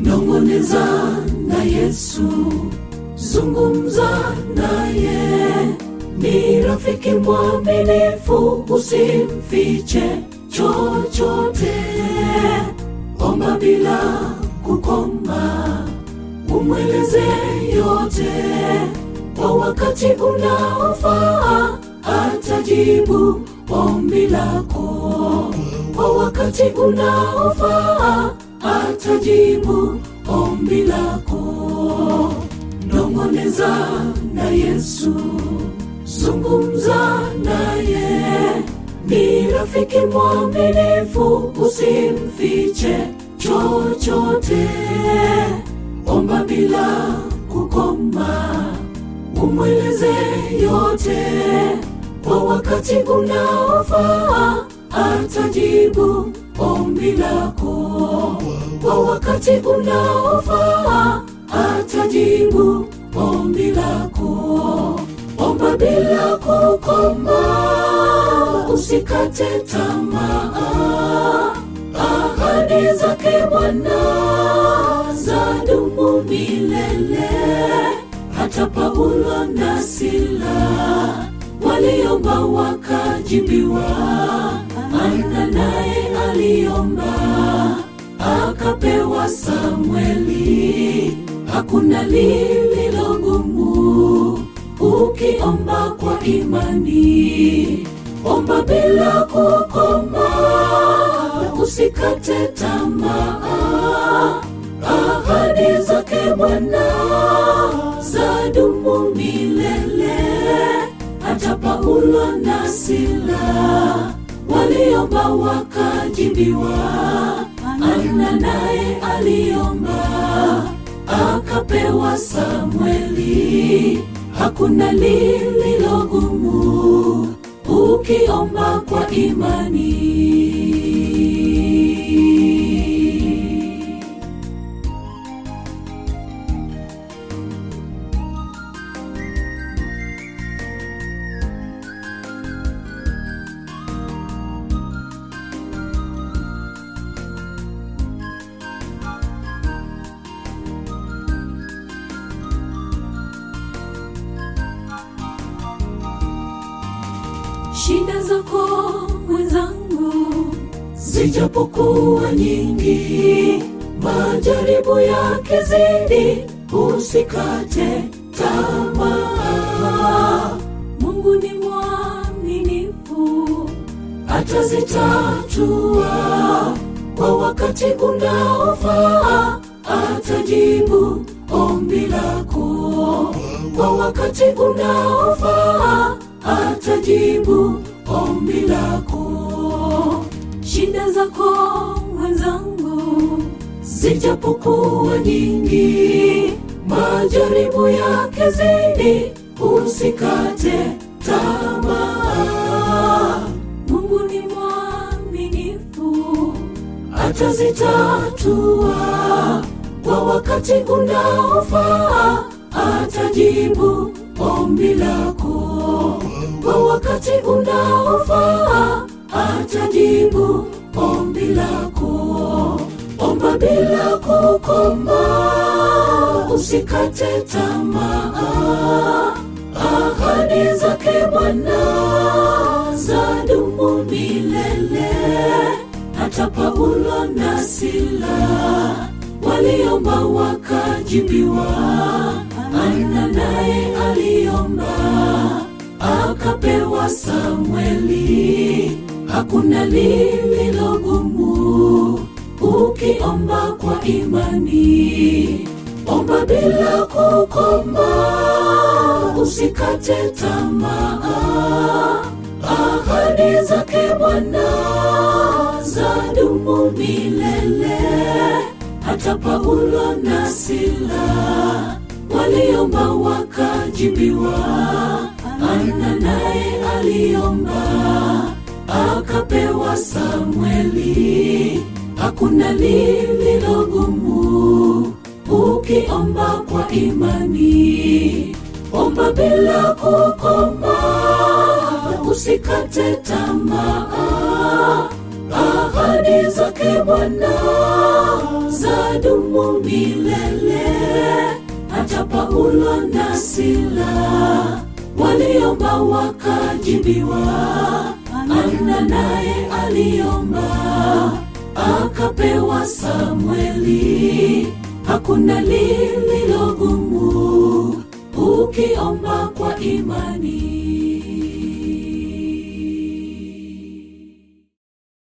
nong'oneza na Yesu, zungumza naye, ni rafiki mwaminifu, usimfiche chochote, omba bila kukoma, umweleze yote kwa wakati unaofaa, atajibu ombi lako kwa wakati unaofaa, atajibu ombi lako. Nong'oneza na Yesu, zungumza naye, ni rafiki mwaminifu, usimfiche chochote, omba bila kukoma, umweleze yote kwa wakati unaofaa, atajibu ombi lako kwa wakati unaofaa, atajibu ombi lako. Omba bila kukoma, usikate tamaa. Ahadi zake Bwana zadumu milele. Hata Paulo na Sila waliomba wakajibiwa. Ana naye aliomba akapewa Samweli. Hakuna lililo gumu ukiomba kwa imani. Omba bila kukoma, usikate tamaa. Ahadi zake Bwana zadumu milele. Hata Paulo na Sila waliomba wakajibiwa. Ana naye aliomba akapewa Samweli. Hakuna lililo gumu ukiomba kwa imani. Shida zako mwenzangu, zijapokuwa nyingi, majaribu yake zidi, usikate tamaa. Mungu ni mwaminifu, atazitatua kwa wakati unaofaa, atajibu ombi lako kwa wakati unaofaa atajibu ombi lako. Shida zako mwenzangu, zijapokuwa nyingi, majaribu yake zidi, usikate tamaa. Mungu ni mwaminifu, atazitatua kwa wakati unaofaa, atajibu ombi lako kwa wakati unaofaa, atajibu ombi lako. Omba bila kukoma, usikate tamaa. Ahadi zake Bwana zadumu milele. Hata Paulo na Sila waliomba wakajibiwa. Ana naye aliomba akapewa Samweli. Hakuna lililo gumu ukiomba kwa imani. Omba bila kukoma, usikate tamaa. Ahadi zake Bwana zadumu milele. Hata Paulo na Sila waliomba wakajibiwa. Ana naye aliomba akapewa Samweli. Hakuna lililo gumu ukiomba kwa imani. Omba bila kukoma, usikate tamaa. Ahadi zake Bwana za litadumu milele. Hata Paulo na Sila waliomba wakajibiwa. Ana naye aliomba akapewa Samweli. Hakuna lililogumu ukiomba kwa imani.